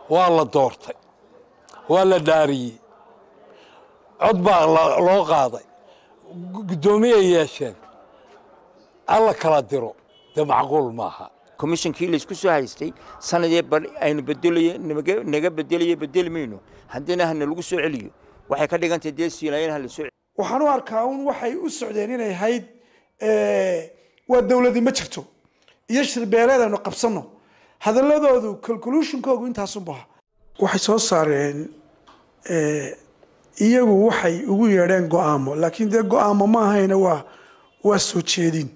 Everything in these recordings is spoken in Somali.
waa la doortay waa la dhaariyey cod baa loo qaaday guddoomiyay yeesheen alla kala diro dee macquul maaha komishonkii laysku soo haystay sanadee bar aynu bedelaye naga bedelaye bedeli mayno haddana hana lagu soo celiyo waxay ka dhigantahay dee siilaayeen hala soo waxaan u arkaa un waxay u socdeen inay ahayd waa dawladi ma jirto iyo shirbeeleed aynu qabsanno hadaladoodu calculutionkoogu intaasunbaha waxay soo saareen iyagu waxay ugu yeedheen go-aamo laakiin dee go-aamo ma ahayna waa waa soo jeedin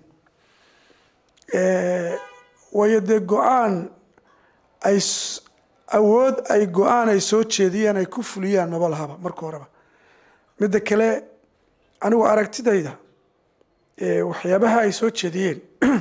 waayo dee go-aan ay awood ay go-aan ay soo jeediyeen ay ku fuliyaan maba lahaba marka horeba midda kale anigu aragtidayda waxyaabaha ay soo jeediyeen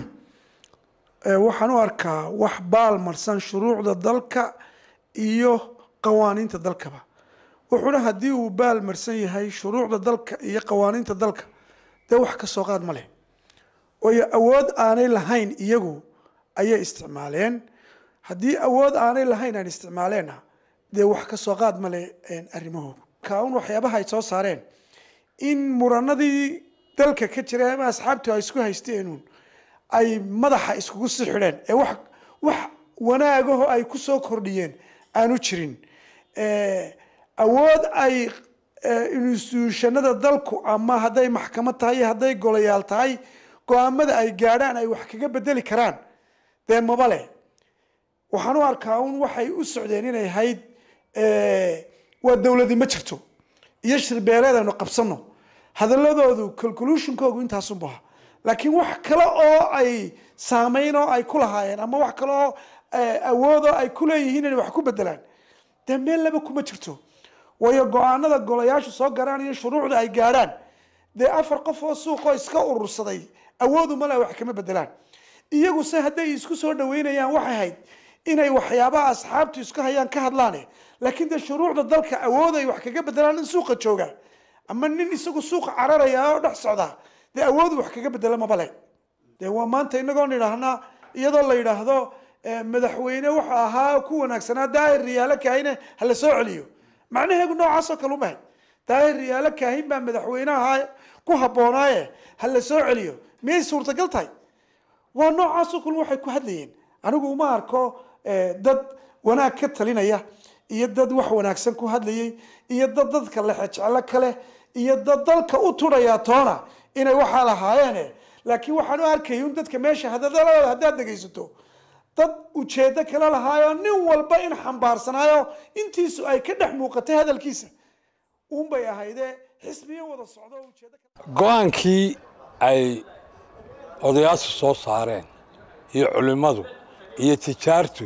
waxaan u arkaa wax baal marsan shuruucda dalka iyo qawaaniinta dalkaba wuxuuna haddii uu baal marsan yahay shuruucda dalka iyo qawaaniinta dalka dee wax ka soo qaad ma leh waayo awood aanay lahayn iyagu ayay isticmaaleen haddii awood aanay lahayn aan isticmaaleenna dee wax ka soo qaad ma leh arrimahooda kaun waxyaabaha ay soo saareen in muranadii dalka ka jira ama asxaabtu ay isku haysteenuun ay madaxa iskugu sii xidheen ee wax wax wanaagaho ay ku soo kordhiyeen aanu jirin awood ay instituushanada dalku ama hadday maxkamad tahay iyo hadday golayaal tahay go-aamada ay gaadhaan ay wax kaga bedeli karaan dee maba leh waxaan u arkaa un waxay u socdeen inay ahayd waa dawladi ma jirto iyo shirbeeleed aynu qabsanno hadaladoodu calculutionkoogu intaasunbaha laakiin wax kale oo ay saameyn oo ay ku lahaayeen ama wax kale oo awood oo ay ku leeyihiin inay wax ku bedelaan dee meel laba kuma jirto waayo go-aanada golayaashu soo garaan iyo shuruucda ay gaadhaan dee afar qof oo suuqoo iska urursaday awoodu male wax kama bedelaan iyagu se hadday isku soo dhaweynayaan waxay ahayd inay waxyaabaha asxaabtu isku hayaan ka hadlaane laakiin dee shuruucda dalka awood ay wax kaga bedelaan in suuqa jooga ama nin isagu suuqa cararaya oo dhex socda dee awoodu wax kaga bedela mabale dee waa maanta inagoon idhaahnaa iyadoo la yidhaahdo madaxweyne wuxuu ahaa ku wanaagsanaa daahir riyaalo kaahine hala soo celiyo macnaheegu noocaasoo kale umahay daahir riyaalo kaahin baa madaxweyne ahaa ku habboonaaye hala soo celiyo miyay suurtagal tahay waa noocaasoo kale waxay ku hadlayeen anigu uma arko dad wanaag ka talinaya iyo dad wax wanaagsan ku hadlayay iyo dad dadka lexejeclo kale iyo dad dalka u turaya toona inay waxaa lahaayeene laakiin waxaan u arkayay un dadka meesha hadadalada haddaad dhegaysato dad ujeedo kale lahaayo nin walba in xambaarsanaayo intiisu ay ka dhex muuqatay hadalkiisa unbay ahaydee xisbiyo wada socdo ujeedo go-aankii ay odayaashu soo saareen iyo culimmadu iyo tijaartu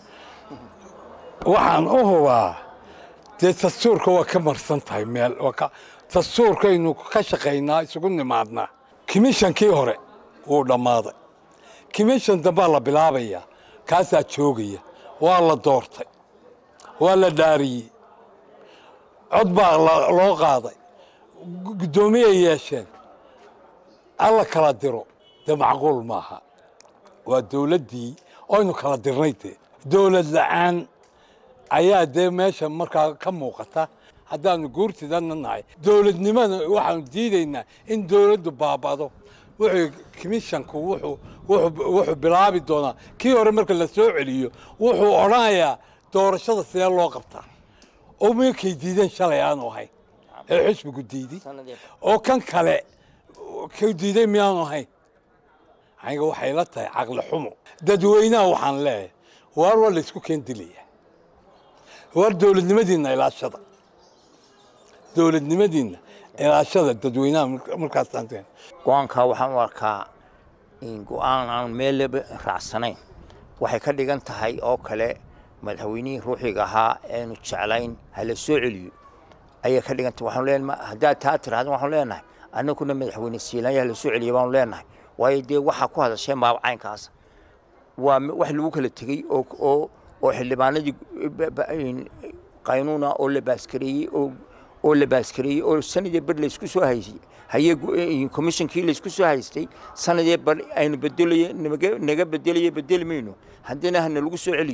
waxaan u hubaa dee dastuurka waa ka marsan tahay meel dastuurkaynu ka shaqaynaa isugu nimaadnaa komishankii hore wuu dhammaaday komishan dambaa la bilaabaya kaasaa joogaya waa la doortay waa la dhaariyey cod baa loo qaaday guddoomiyay yeesheen alla kala diro dee macquul maaha waa dawladdii oynu kala dirnay dee dawlad la-aan ayaa dee meesha markaa ka muuqata haddaanu guurtidana nahay dawladnimada waxaanu diidaynaa in dawladdu baaba'do wuxuu komishanku wuxuu bilaabi doonaa kii hore marka la soo celiyo wuxuu odhanayaa doorashada sidee loo qabtaa oo minkay diideen shalay aanu ahayn ee xisbigu diiday oo kan kale ka diiday miyaanu ahayn aniga waxay la tahay caqli xumo dadweynaha waxaan leeyahay waar waa laysku keen dilaya waar dawladnimadiinna ilaashada dawladnimadiinna ilaashada dadweynaha markaasaan go-aankaa waxaan u arkaa go-aan aan meelleba raacsanayn waxay ka dhigan tahay oo kale madaxweynihii ruuxiga ahaa eenu jeclayn hala soo celiyo ayay ka dhigan tahay waxaanu leenahay haddaad taa tirahdin waxaanu leenahay annaguna madaxweyne siilaanya hala soo celiya baanu leenahay waayo dee waxaa ku hadasheen maabacaynkaas waa wax lagu kala tegey oo oo oo xildhibaanadii qaynuuna oo la baaskareeyey oo oo la baaskareeyey oo sanadee bar laysku soo haysay haye komishonkii laysku soo haystay sanadee bar aynu bedelaye naga bedelaye bedeli mayno haddana hana lagu soo celiyo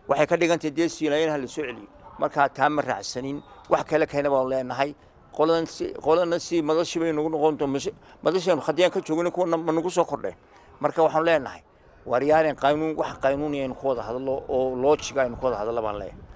waxay ka dhigantahay dee siilaayanaha la soo celiyo markaa taa ma raacsanin wax kale keena baanu leenahay qoladan si qolana si madashii bay nagu noqon doon madashaynu haddiyaan ka joogin kuwana ma nagu soo kordheen marka waxaanu leenahay waaryaalen qaynuun wax qaynuuni aynu ku wada hadlo oo loojiga aynu ku wada hadlo baan leeyahay